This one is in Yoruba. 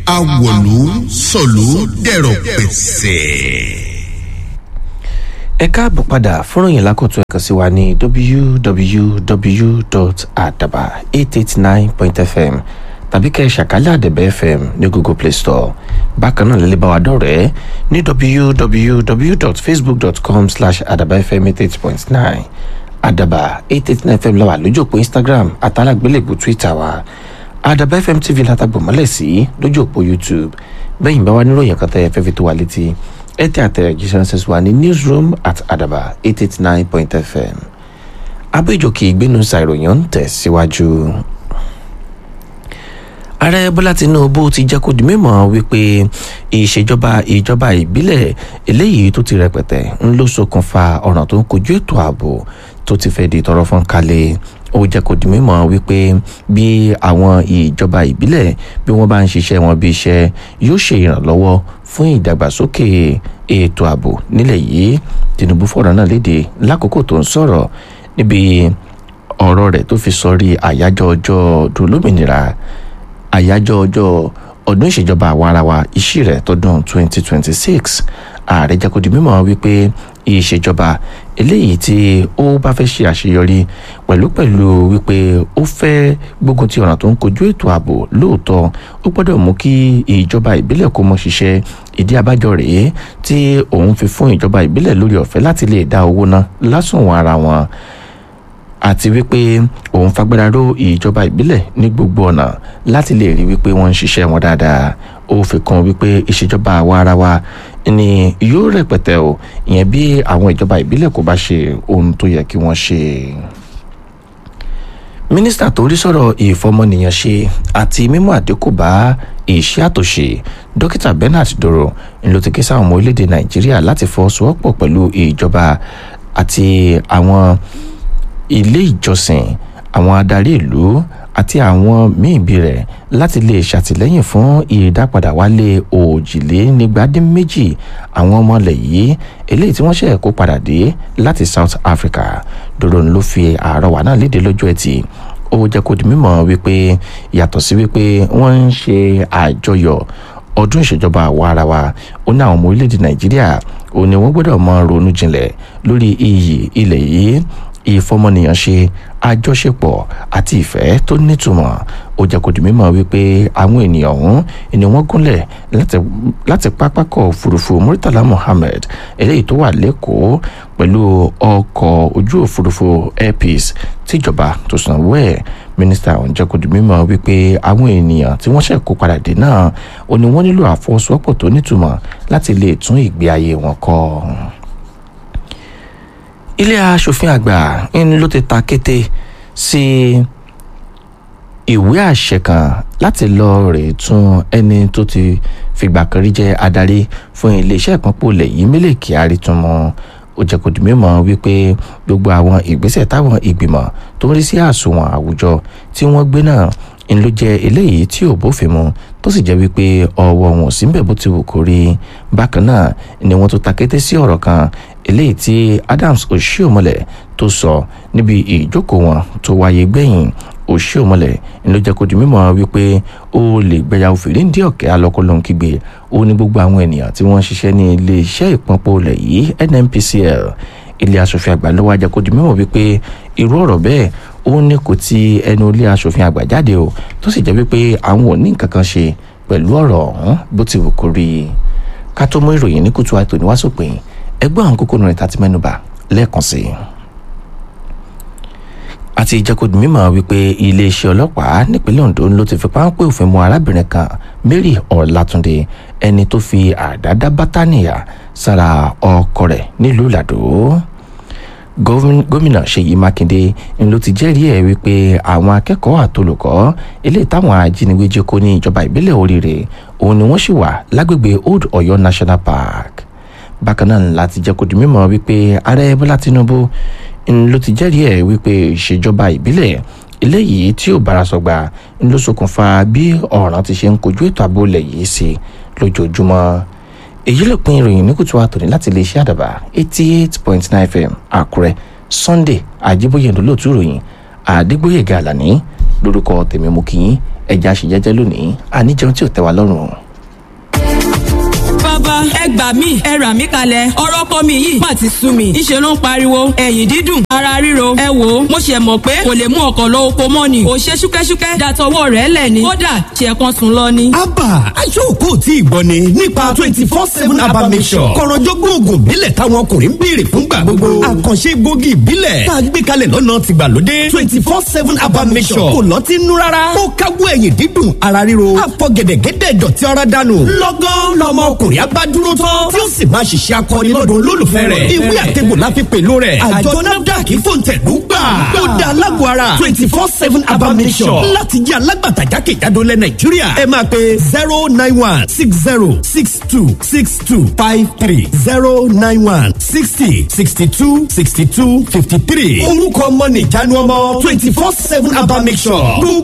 awòlú sọ̀lú dẹ̀rọ̀ pẹ̀sẹ̀. ẹ káàbọ̀ padà fúnròyìn lákòtún ẹ̀kan sí wa ní www.adaba889.fm tàbí kẹ́ ẹ ṣàkálẹ̀ àdẹ̀bẹ̀ fm ní google play store bákan náà lè bá wa dọ̀rẹ́ ní www.facebook.com slash adabafm88.9 adaba 889 fm lọ́wọ́ lójú òpó instagram àtàlágbélébù twitter wa adaba fm tv látàgbọ̀mọ́lẹ̀ sí lójú òpó youtube bẹ́yìn bá wa níròyìn kan tẹ́ ẹ fẹ́ fi tó wa létí ẹ tẹ àtẹ̀jíṣẹ́ ránṣẹ́ wa ní newsroom at adaba 889.fm abéjòkè ìgbénu ṣàìròyìn ń tẹ̀ síwájú. ààrẹ bọ́lá tinubu ti jẹ́ kó di mímọ́ wípé ìṣèjọba ìjọba ìbílẹ̀ eléyìí tó ti rẹpẹtẹ ń ló ṣokùnfà ọ̀ràn tó ń kojú ètò ààbò tó ti fẹ́ di tọrọ fún kalẹ̀ ó jẹ́ kó di mímọ́ wípé bí àwọn ìjọba ìbílẹ̀ bí wọ́n bá ń ṣiṣẹ́ wọn bí iṣẹ́ yóò ṣe ìrànlọ́wọ́ fún ìdàgbàsókè ètò ààbò nílẹ̀ yìí tinubu fọ̀rọ̀ náà léde lákòókò tó ń sọ̀rọ̀ níbi ọ̀rọ̀ rẹ̀ tó fi sọrí àyájọ́ ọjọ́ ọdún lómìnira àyájọ́ ọjọ́ ọdún ìṣèjọba àwarawa ìṣí rẹ̀ tọdún 2026 ààrẹ jẹ́ kó di mímọ́ wípé ìṣèjọba eléyìí tí ó bá fẹ́ ṣe àṣeyọrí pẹ̀lú pẹ̀lú wípé ó fẹ́ gbógun ti ọ̀ràn tó ń kojú ètò ààbò lóòótọ́ ó gbọ́dọ̀ mú kí ìjọba ìbílẹ̀ kó mọ ṣiṣẹ́ ìdí abájọ rèé tí òun fi fún ìjọba ìbílẹ̀ lórí ọ̀fẹ́ láti lè dá owó ná lásùnwọ̀n ara wọn àti wípé òun fagbára ró ìjọba ìbílẹ̀ ní gbogbo ọ̀nà láti lè rí wípé wọ́n ń ṣiṣẹ́ wọn dáadáa ó fi kún wípé ìṣèjọba àwa ara wa ni yóò rẹpẹtẹ o ìyẹn bí àwọn ìjọba ìbílẹ̀ kò bá ṣe ohun tó yẹ kí wọ́n ṣe. mínísítà tó rí sọ̀rọ̀ ìfọmọnìyàn ṣe àti mímú àdínkù bá iṣẹ́ àtòṣe dókítà bernard doro ló ti ké sáwọn ọmọ orílẹ̀-èdè nàìjíríà láti fọwọ́sowọ́pọ̀ pẹ̀lú ìjọba àti àwọn ilé ìjọsìn àwọn adarí ìlú àti àwọn míì bí rẹ̀ láti lè ṣàtìlẹ́yìn fún ìdápadà wálé òjìlénígbàdínméjì àwọn ọmọlẹ̀ yìí eléyìí tí wọ́n ṣe kó padà dé láti south africa dòdò ló fi àrọwà náà léde lọ́jọ́ ẹtì ó jẹ́ kó di mímọ̀ wípé yàtọ̀ sí wípé wọ́n ń ṣe àjọyọ̀ ọdún ìṣèjọba àwa ara wa ó ní àwọn ọmọ orílẹ̀-èdè nàìjíríà ó ní wọ́n gbọ́dọ̀ mọ ronú jinlẹ̀ lórí iyì ilẹ̀ yìí ìfọmọnìyàn ṣe àjọṣepọ̀ àti ìfẹ́ tó nítumọ̀ ó jẹ́ kó di mímọ̀ wípé àwọn ènìyàn ọ̀hún ni wọ́n gúnlẹ̀ láti pápákọ̀ òfurufú muritala mohammed eléyìí tó wà lẹ́kọ̀ọ́ pẹ̀lú ọkọ̀ ojú òfurufú airpeace tíjọba tó sanwó ẹ̀ mínísítà ọ̀hún jẹ́ kó di mímọ̀ wípé àwọn ènìyàn tí wọ́n ṣẹ̀ kó padà dé náà ó ní wọ́n nílò àfọwọ́sowọ́pọ̀ tó nítumọ̀ láti lè tún ìgbé ayé wọn kọ́ ilé asòfin àgbà ń ló ti ta kété sí ìwé àṣẹ kan láti lọ rè tún ẹni tó ti fìgbà kan rí jẹ́ adarí fún iléeṣẹ́ ìpínpọ̀ ilẹ̀ yìí Mele Kyari tún mọ́ ó jẹ́ kó di mímọ̀ wípé gbogbo àwọn ìgbésẹ̀ táwọn ìgbìmọ̀ tó ń rí sí àsùnwọ̀n àwùjọ tí wọ́n gbé náà ń ló jẹ́ eléyìí tí ò bófin mu tó sì jẹ́ wípé ọwọ́ wọn ò sí bẹ̀ bó ti wù kó rí bákan náà ni wọ́n tó ta kété sí ọ̀rọ̀ kan eléyìí tí Adams Oshiomhole tó sọ níbi ìjókòó wọn tó wáyé gbẹ̀yìn Oshiomhole ń ló jẹ́ kó di mímọ̀ wípé ó lè gbẹ̀yà òfìrí ń dí ọ̀kẹ́ alọ́kọ́lọ́ ń kígbe ó ní gbogbo àwọn ènìyàn tí wọ́n ń ṣiṣẹ́ ní iléeṣẹ́ ìpọ́npọ̀ ilẹ̀ yìí NNPCL ilé asòfin àgbà ló wá jẹ́ kó di mímọ̀ wípé irú ọ̀rọ̀ bẹ́ẹ̀ ó ní kò ti ẹnu ilé asòfin àgbà jáde o tó sì jẹ́ wípé àwọn ò ní nǹkan kan ṣe pẹ̀lú ọ̀rọ̀ ọ̀hún bó ti wù kó rí i ká tó mú ìròyìn ní kùtù àìtò ní wàásùpìn ẹgbẹ́ àwọn kókó nù rẹ̀ tá ti mẹ́nuba lẹ́ẹ̀kan sí i. àti ìjẹ́kọ̀dù mímọ̀ wípé iléeṣẹ́ ọlọ́pàá nípínlẹ̀ Ondo ló ti fi páńpẹ́ òfin mú arábìnrin kan Mary Ọlátúndé ẹni tó fi àdá dá bátánìyà sára ọkọ rẹ̀ nílùú Ìlàdó gómìnà Ṣèyí Mákindé ń ló ti jẹ́rìí ẹ̀ wípé àwọn akẹ́kọ̀ọ́ àtolùkọ́ eléyìí táwọn ajínigbé jí kó ní ìjọba ìbílẹ̀ Oríire òun ni wọ́n sì wà lágbègbè Old Ọ̀yọ́ National Park bákan náà láti jẹ́ kó di mímọ̀ wípé ààrẹ Bọ́lá Tinubu ń ló ti jẹ́rìí ẹ̀ wípé ìṣèjọba ìbílẹ̀ eléyìí tí ò bára sọgbà ń ló ṣokùnfà bí ọ̀ràn ti ṣe ń kojú ètò ààbò ilẹ̀ yìí sí lójoojúmọ́ èyí ló pin ìròyìn ní kùtù àtòní láti lè ṣe àdàbà eighty eight point nine fm àkúrẹ́ sunday àjíbóyè ńlọlọ́tù ìròyìn àdégbòyèga àlàní lórúkọ tèmi mú kí yín ẹ̀já ṣe jẹ́jẹ́ lónìí àníjẹun tí ò tẹ́ wa lọ́rùn. bàbá ẹ gbà mí ẹ rà mí kalẹ̀ ọ̀rọ̀ kọ́ mi yìí má ti sú mi ìṣe ló ń pariwo ẹ̀yìn dídùn ara ríro ẹ wò ó mo ṣe mọ̀ pé kò lè mú ọkọ̀ lọ oko mọ́ ni ò ṣe ṣúkẹ́ṣúkẹ́ dàtọwọ́ rẹ̀ lẹ̀ ni kódà ṣe kan sùn lọ ni. abba aṣọ́kò tí ìgbọ́ ni nípa twenty four seven abba mission kọ̀rọ̀jọ́gbọ́n oògùn ìbílẹ̀ táwọn ọkùnrin ń béèrè fúngbà gbogbo àkànṣe egbògi ìbílẹ̀ tá a gbé kalẹ̀ lọ́nà tìgbàlódé twenty four seven abba mission kò lọ́tí nú rárá ó káwọ́ ẹ̀yìn dídùn ara ríro àfọ̀gẹ̀dẹ̀gẹ̀dẹ̀ dọ̀tí ara dànù lọ́gán lọ́mọ ọkùnrin abá dúró tán tí ó sì máa ṣiṣẹ́ akọni lọ́dọ̀ olólùfẹ́ rẹ̀ ìwé àtẹ̀gbò la fi pèlò rẹ̀ àjọ nafdac fòǹtẹ̀lú gbà ó dá alágbó ara twenty four seven abamisọ̀ láti jẹ́ alágbàtà jákèjádò lẹ̀ nàìjíríà ẹ máa pe zero nine one six zero six two six two five three zero nine one sixty sixty two sixty two fifty three orúkọ ọmọ nìjánu ọmọ twenty four seven abamisọ̀